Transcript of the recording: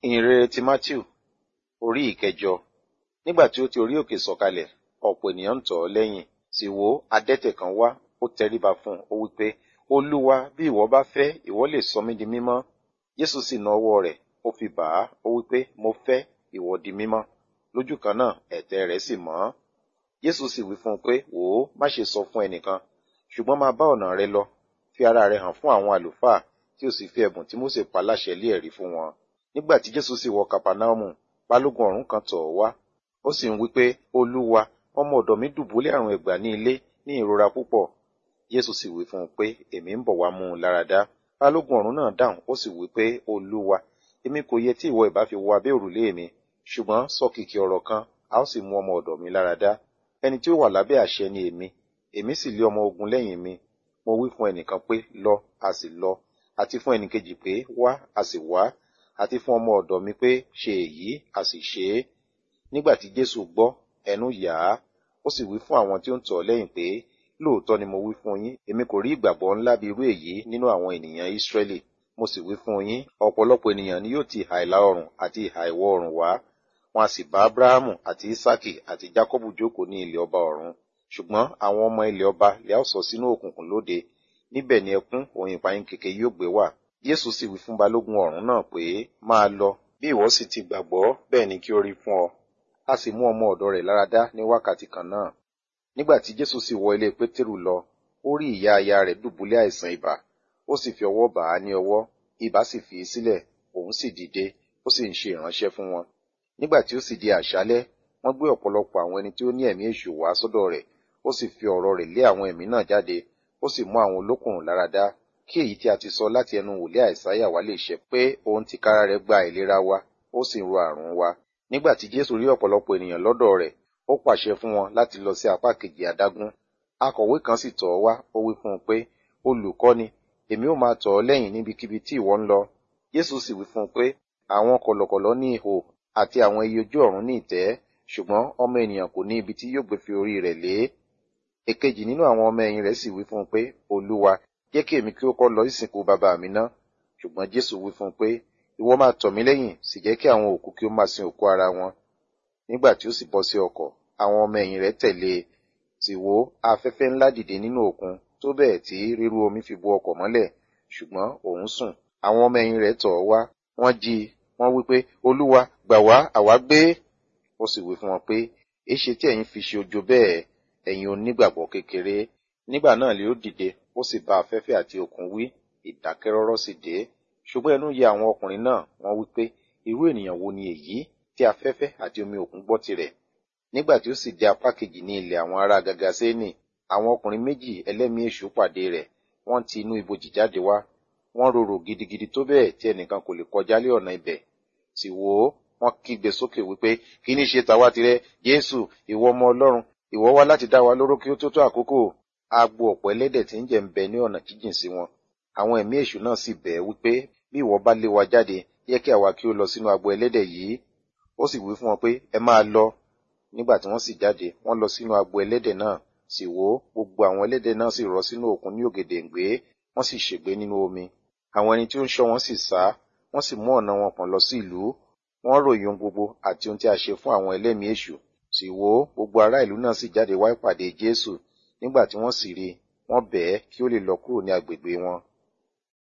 ìhìnrere ti matthew orí ìkẹjọ nígbà tí ó ti orí òkè sọ̀kalẹ̀ ọ̀pọ̀ ènìyàn ń tọ̀ ọ́ lẹ́yìn sì wò adẹ́tẹ̀ kan wá ó tẹríba fún un ó wí pé olúwa bí ìwọ bá fẹ́ ìwọ lè sọ mí di mímọ́ jésù sì na ọwọ́ rẹ̀ ó fi bà á ó wí pé mo fẹ́ ìwọ di mímọ́ lójú kan náà ẹ̀tẹ̀ rẹ̀ sì mọ́ jésù sì wí fún un pé wò ó má ṣe sọ fún ẹnìkan ṣùgbọ́n máa bá ọ̀nà rẹ lọ fi ara rẹ hàn fún àwọn àlùfáà tí ó sì fi ẹ̀bùn tí mósè pa láṣẹ lé ẹ̀rí fún wọn nígbà tí jésù sì wọ kapanaumu balógun ọ̀rún kan tọ̀ ọ́ wá ó sì ń wí pé olúwa ọmọ ọ̀dọ̀ mi dùbúlẹ̀ àrùn ẹ̀gbà ní ilé ní ìrora púpọ̀ jésù sì wí fún un pé èmi ń bọ̀ wá mú un lára dá balógun ọ̀rún náà dáhùn ó sì wí pé olúwa èmi kò yẹ tí ìwọ ìbá fi wọ abẹ́ òrùlé mi ṣùgbọ́n sọ kìkì ọ̀rọ̀ kan a ó sì mú ọmọ ọ̀dọ̀ mi lára dá ẹni tí ó wà lábẹ́ àṣẹ ni èmi èmi sì lé ọmọ ogun lẹ́yìn mi mo wí fún ẹnìkan pé lọ a sì lọ àti fún ẹnìkejì pé wá a sì wá àti fún ọmọ ọ̀dọ̀ mi pé ṣe èyí a sì ṣe é nígbà tí jésù gbọ́ ẹnu yà á ó sì wí fún àwọn tí ó ń tọ̀ ọ́ lẹ́yìn pé lóòótọ́ ni mo wí fún yín èmi kò rí ìgbàgbọ́ ńlá bí irú èyí nínú àwọn ènìyàn ìsírẹ́lì mo sì wí fún yín ọ̀pọ̀lọpọ̀ ènìyàn ni yóò ti ìhà ìlà oòrùn àti ìhà ìwọ̀ oòrùn wá wọn a sì bá abrahamu àti isaki àti jacobu jókòó ní ilẹ̀ ọba ọ̀run ṣùgbọ́n àwọn ọmọ ilẹ̀ ọba lè á sọ sínú òkùnkùn lóde níbẹ̀ ni ẹkún òun ìpayín kèké yóò gbé wà jésù sì wí fún balógun ọ̀rún náà pé máa lọ bí ìwọ sì ti gbàgbọ́ bẹ́ẹ̀ ni kí ó rí fún ọ a sì mú ọmọ ọ̀dọ̀ rẹ̀ láradá ní wákàtí kan náà nígbà tí jésù sì wọ ilé pétérù lọ ó rí ìyá aya rẹ̀ dùbúlẹ̀ àìsàn ibà ó sì fi ọwọ́ bà á ní ọwọ́ ibà sì fi í sílẹ̀ òun sì dìde ó sì ń ṣe ìránṣẹ́ fún wọn nígbà tí ó sì di àṣálẹ́ wọ́n gbé ọ̀pọ̀lọpọ̀ àwọn ẹni tí ó ní ẹ̀mí èṣù wá sọ́dọ̀ rẹ̀ ó sì fi ọ̀rọ̀ rẹ̀ lé àwọn ẹ̀mí náà jáde ó sì mú àwọn olókùnrùn láradá kí èyí tí a ti sọ láti ẹnu wòlé àìsáyà wá lè ṣẹ pé òun ti kára rẹ̀ gba ìlera wa ó sì ń ro àrùn wa nígbà tí jésù rí ọ̀pọ̀lọpọ̀ ènìyàn lọ́dọ̀ rẹ̀ ó pàṣẹ fún wọn láti lọ sí apá kejì adágún akọ̀wé kan sì tọ̀ ọ́ wá ó wí fún un pé olùkọ́ni èmi ó máa tọ̀ ọ́ lẹ́yìn níbikíbi tí ìwọ ń lọ jésù sì wí fún un pé àwọn kọ̀lọ̀kọ̀lọ̀ ní ihò àti àwọn iye ojú ọ̀run ní ìtẹ́ ṣùgbọ́n ọmọ ènìyàn kò ní ibi tí yóò gbé fi orí rẹ̀ lé èkejì nínú àwọn ọmọ ẹ̀yìn rẹ̀ sì wí fún un pé olúwa jẹ́ kí èmi kí ó kọ́ lọ ìsìnkú bàbá mi ná ṣùgbọ́n jésù wí fún un pé ìwọ máa tọ̀ mí lẹ́yìn sì jẹ́ kí àwọn òkú kí ó máa sin òkú ara wọn nígbà tí ó sì bọ́ sí ọkọ̀ àwọn ọmọ ẹ̀yìn rẹ̀ tẹ̀lé e sì wò afẹ́fẹ́ ńlá dìde nínú òkun tó bẹ́ẹ̀ tí rírú omi fi bo ọkọ̀ mọ́lẹ̀ ṣùgbọ́n òun sùn àwọn ọmọ ẹ̀yìn rẹ̀ tọ̀ ọ́ wá wọ́n jí i wọ́n wí pé olúwa gbà wá àwa gbé ó sì wí fún wọn pé èéṣe tí ẹ̀yin fi ṣe ojo bẹ́ẹ̀ ẹ̀yin onígbàgbọ́ kékeré nígbà náà lè ó dìde ó sì bá afẹ́fẹ́ àti òkun wí ìdákẹ́rọ́rọ́ sì dé ṣùgbọ́n ẹnu yẹ àwọn ọkùnrin náà wọ́n wí pé irú ènìyàn wo ni èyí tí afẹ́fẹ́ àti omi òkun gbọ́ tirẹ̀ nígbà tí ó sì dé apá kejì ní ilẹ̀ àwọn ará gagasénì àwọn ọkùnrin méjì ẹlẹ́mìí èṣù pàdé rẹ̀ wọ́n ti inú ibojì jáde wá wọ́n rorò gidigidi tó bẹ́ẹ̀ tí ẹnìkan kò lè kọjá lé ọ̀nà ibẹ̀ sì wò ó wọ́n kígbe sókè wípé kí ní ṣe tàwa tirẹ̀ jésù ìwọ ọmọ ọlọ́run ìwọ wá láti dá wa lóró kí ó tó tó àkókò agbo ọ̀pọ̀ ẹlẹ́dẹ̀ tí ń jẹ ń bẹ ní ọ̀nà jíjìn sí wọn àwọn ẹ̀mí èṣù náà sì bẹ̀ ẹ́ wípé bí ìwọ bá lé wa jáde yẹ kí àwa kí ó lọ sínú agbo ẹlẹ́dẹ̀ yìí ó sì wí fún wọn pé ẹ máa lọ nígbà tí wọ́n sì jáde wọ́n lọ sínú agbo ẹlẹ́dẹ̀ náà sì wò ó gbogbo àwọn ẹlẹ́dẹ̀ náà sì rọ́ sínú òkun ní ògèdèǹgbé wọ́n sì ṣègbé nínú omi àwọn ẹni tí ó ń ṣọ́ wọn sì sá wọ́n sì mú ọ̀nà wọn pọ̀n lọ sí ìlú wọ́n ròyìn ohun gbogbo àti ohun tí a ṣe fún àwọn ẹlẹ́mìí èṣù sì wò ó gbogbo ará ìlú náà sì jáde wá ìpàdé jésù nígbà tí wọ́n sì rí i wọ́n bẹ̀ ẹ́ kí ó lè lọ kúrò ní agbègbè wọn